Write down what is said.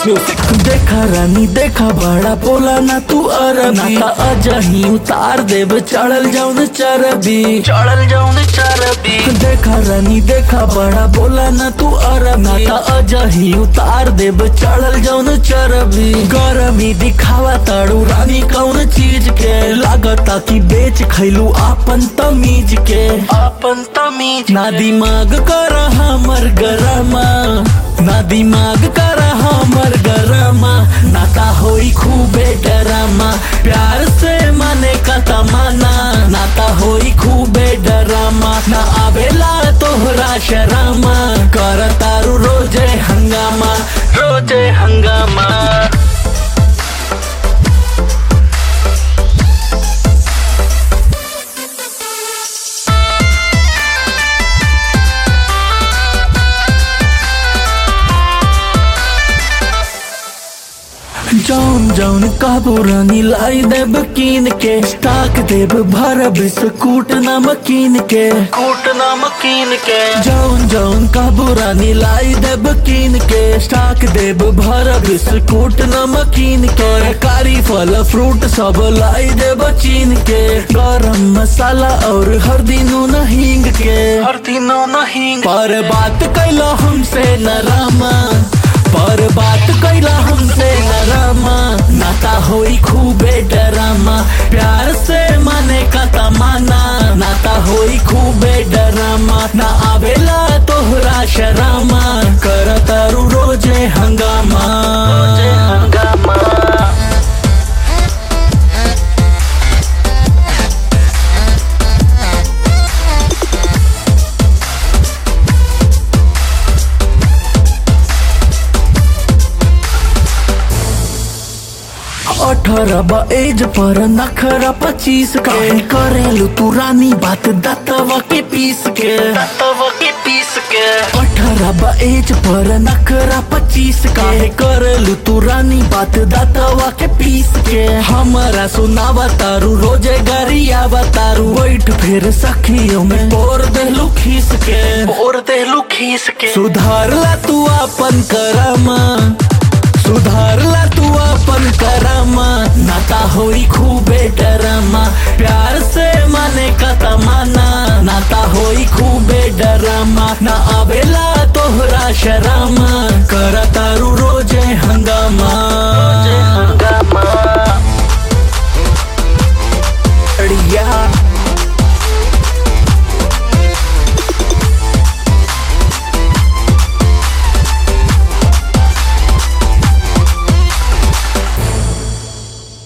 music देखा रानी देखा बड़ा बोला ना तू अरबी ना अजही उतार देब चढ़ल जाऊन चरबी चढ़ल जाऊन चरबी देखा रानी देखा बड़ा बोला ना तू अरब ना ता अजही उतार देब चढ़ल जाऊन चरबी गरमी दिखावा ताड़ू रानी कौन चीज के लागता कि बेच खैलू आपन तमीज के अपन तमीज ना दिमाग कर हमर गरमा ना दिमाग कर हमर गरमा नाता होई खूबे डरामा प्यार से माने का तमाना नाता होई खूबे डरामा ना आवेला तोहरा शरामा कर तारू रोजे हंगामा रोजे हंगामा जौन जौन काबू रानी लाई देब कीन के स्टाक देब भर बिस्कुट नमकीन के कूट नमकीन के जौन जौन काबू रानी लाई देब कीन के स्टाक देब भर बिस्कुट नमकीन के कारी फल फ्रूट सब लाई देब चीन के गरम मसाला और हल्दी नून हींग के हर दिनों नहीं पर बात कैला हमसे नरामा पर बात कैला हमसे नरामा नाता होई खूबे डरामा प्यार से माने का तमाना नाता होई खूबे डरामा ना आवेला तोहरा शरामा कर तारू रोजे हंगामा रोजे हंगामा अठारह बा एज पर नखरा पच्चीस के करेलू तू रानी बात दतवा के पीस के तव के पीस के अठारह बा एज पर नखरा पच्चीस के करेलू तू रानी बात दतवा के पीस के हमारा सुनावा तारू रोजे गरिया तारू बैठ फिर सखियों में बोर देलू खीस के और देलू खीस के सुधार ला तू अपन करमा सुधार ला तू अपन करमा नाता होई खूबे डरमा प्यार से माने का तमाना नाता होई खूबे डरमा ना आवेला तोहरा शरामा